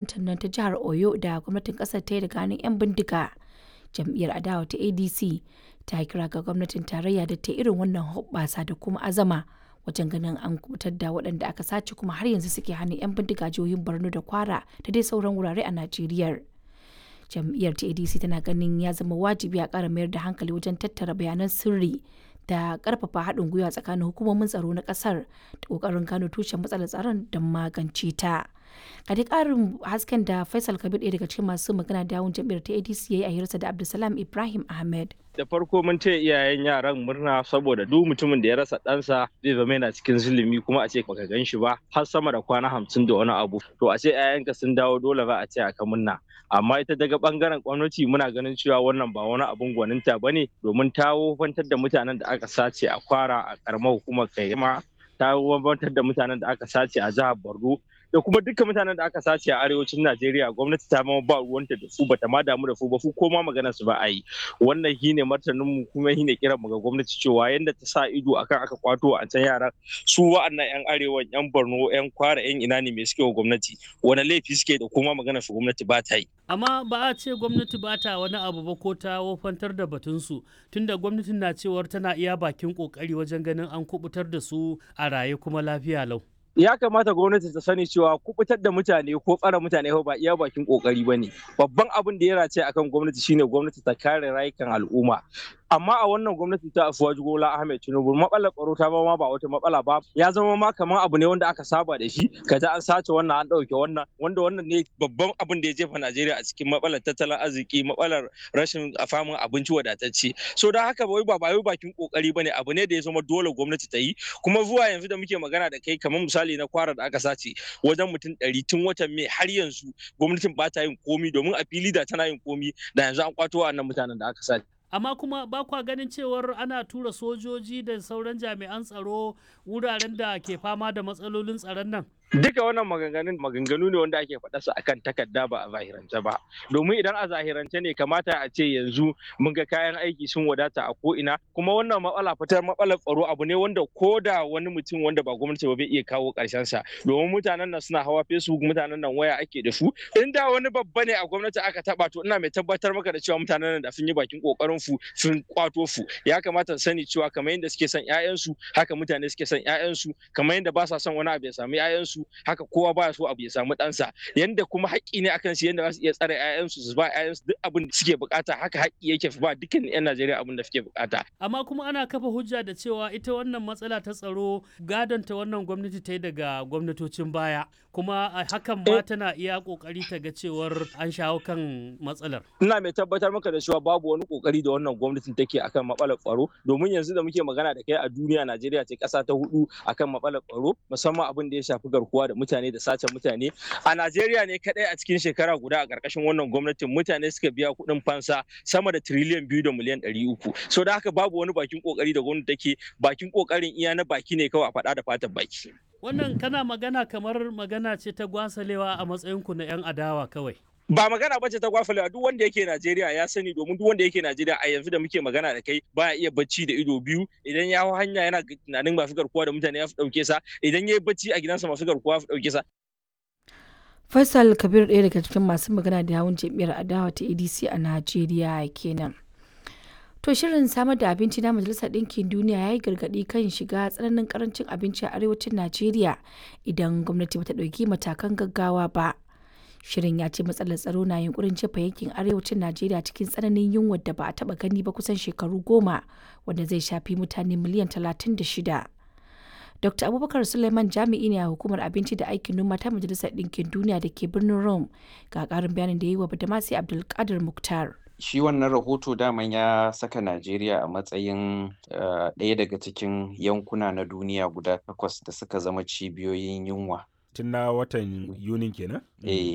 sarautar nan ta jihar Oyo da gwamnatin ƙasar ta yi daga hannun 'yan bindiga. Jam'iyyar adawa ta ADC ta kira ga gwamnatin tarayya da ta irin wannan hoɓɓasa da kuma azama wajen ganin an kubutar da waɗanda aka sace kuma har yanzu suke hannun 'yan bindiga jihohin Borno da Kwara da dai sauran wurare a Najeriya. Jam'iyyar ta ADC tana ganin ya zama wajibi a ƙara mayar da hankali wajen tattara bayanan sirri da ƙarfafa haɗin gwiwa tsakanin hukumomin tsaro na ƙasar da ƙoƙarin gano tushen matsalar tsaron don magance ta. a dai ƙarin hasken da faisal kabir ɗaya daga cikin masu magana da yawun jam'iyyar ta adc ya yi a hirarsa da abdulsalam ibrahim ahmed da farko mun ce iyayen yaran murna saboda duk mutumin da ya rasa ɗansa zai zama yana cikin zulumi kuma a ce baka gan shi ba har sama da kwana hamsin da wani abu to a ce 'ya'yanka sun dawo dole ba a ce aka murna amma ita daga bangaren gwamnati muna ganin cewa wannan ba wani abun gwaninta ba ne domin ta wofantar da mutanen da aka sace a kwara a karamar hukumar kaima ta wofantar da mutanen da aka sace a jihar borno da kuma dukkan mutanen da aka sace a arewacin Najeriya gwamnati ta ma ba ruwanta da su bata ma damu da su ba su ko ma magana su ba a yi wannan shine martanin mu kuma shine kiran mu ga gwamnati cewa yanda ta sa ido akan aka kwato a can yaran su wa'annan yan arewa yan Borno yan Kwara yan ina ne me suke wa gwamnati wani laifi suke da kuma magana su gwamnati ba ta yi amma ba a ce gwamnati ba ta wani abu ba ko ta wofantar da batunsu tunda gwamnatin na cewar tana iya bakin kokari wajen ganin an kubutar da su a raye kuma lafiya lau ya kamata gwamnati ta sani cewa kubutar da mutane ko tsara mutane ba iya bakin kokari ba ne babban abin da ya race akan gwamnati shine gwamnati ta kare rayukan al'umma amma a wannan gwamnati ta afuwaji gola ahmed tinubu matsalar tsaro ta ma ba wata matsala ba ya zama ma kamar abu ne wanda aka saba da shi kaza an sace wannan an ɗauke wannan wanda wannan ne babban abin da ya jefa najeriya a cikin matsalar tattalin arziki matsalar rashin famin abinci wadatacce so da haka bai ba bai bakin kokari bane abu ne da ya zama dole gwamnati ta yi kuma zuwa yanzu da muke magana da kai kamar misali na kwara da aka sace wajen mutum ɗari tun watan mai har yanzu gwamnatin ba ta yin komi domin a fili da tana yin komi da yanzu an kwato wa'annan mutanen da aka sace amma kuma ba kwa ganin cewar ana tura sojoji da sauran jami'an tsaro wuraren da ke fama da matsalolin tsaron nan duka wannan maganganun maganganu ne wanda ake faɗa su akan takarda ba a zahirance ba domin idan a zahirance ne kamata a ce yanzu mun ga kayan aiki sun wadata a ko'ina kuma wannan matsala fitar matsalar tsaro abu ne wanda ko da wani mutum wanda ba gwamnati ba bai iya kawo ƙarshen sa domin mutanen nan suna hawa facebook mutanen nan waya ake da su in da wani babba ne a gwamnati aka taba to ina mai tabbatar maka da cewa mutanen nan da sun yi bakin kokarin fu sun kwato fu ya kamata su sani cewa kamar yadda suke son ƴaƴansu haka mutane suke son ƴaƴansu kamar yadda ba sa son wani abu ya samu ƴaƴansu haka kowa baya so abu ya samu ɗansa yanda kuma haƙƙi ne akan su yanda za su iya tsare ƴaƴansu su ba ƴaƴansu duk abin da suke bukata haka haƙƙi yake ba dukkan ƴan Najeriya abin da suke bukata amma kuma ana kafa hujja da cewa ita wannan matsala ta tsaro gadon ta wannan gwamnati ta yi daga gwamnatocin baya kuma hakan ma tana iya kokari ta ga cewar an shawo kan matsalar ina mai tabbatar maka da cewa babu wani kokari da wannan gwamnatin take akan matsalar tsaro domin yanzu da muke magana da kai a duniya Najeriya ce ƙasa ta hudu akan matsalar tsaro musamman abin da ya shafi garkuwa da mutane da sace mutane a Najeriya ne kadai a cikin shekara guda a ƙarƙashin wannan gwamnatin mutane suka biya kuɗin fansa sama da tiriliyan biyu da miliyan ɗari uku so da haka babu wani bakin kokari da gwamnati take bakin kokarin iya na baki ne kawai a faɗa da fatan baki wannan kana magana kamar magana ce ta gwasalewa a matsayinku na 'yan adawa kawai ba magana bace ta gwafalewa duk wanda yake Najeriya ya sani domin duk wanda yake Najeriya a yanzu da muke magana da kai baya iya bacci da ido biyu idan ya hau hanya yana tunanin masu garkuwa da mutane ya fi dauke sa idan ya yi bacci a gidansa masu garkuwa ya fi dauke sa Faisal Kabir ɗaya daga cikin masu magana da yawun jam'iyyar adawa ta ADC a Najeriya kenan. To shirin samar da abinci na Majalisar Ɗinkin Duniya ya yi gargaɗi kan shiga tsananin karancin abinci a arewacin Najeriya idan gwamnati bata ɗauki matakan gaggawa ba. Shirin ya ce matsalar tsaro na yunkurin jefa yankin arewacin Najeriya cikin tsananin yunwar da ba a taɓa gani ba kusan shekaru goma wanda zai shafi mutane miliyan talatin da shida. Dr. Abubakar Suleiman jami'i ne a hukumar abinci da aikin noma ta Majalisar Ɗinkin Duniya da ke birnin Rome ga ƙarin bayanin da ya yi wa Badamasi Abdulkadir Muktar. shi wannan rahoto daman ya saka Najeriya a matsayin ɗaya daga cikin yankuna na duniya guda takwas da suka zama cibiyoyin yunwa. Tun na watan Yunin kenan? Eh,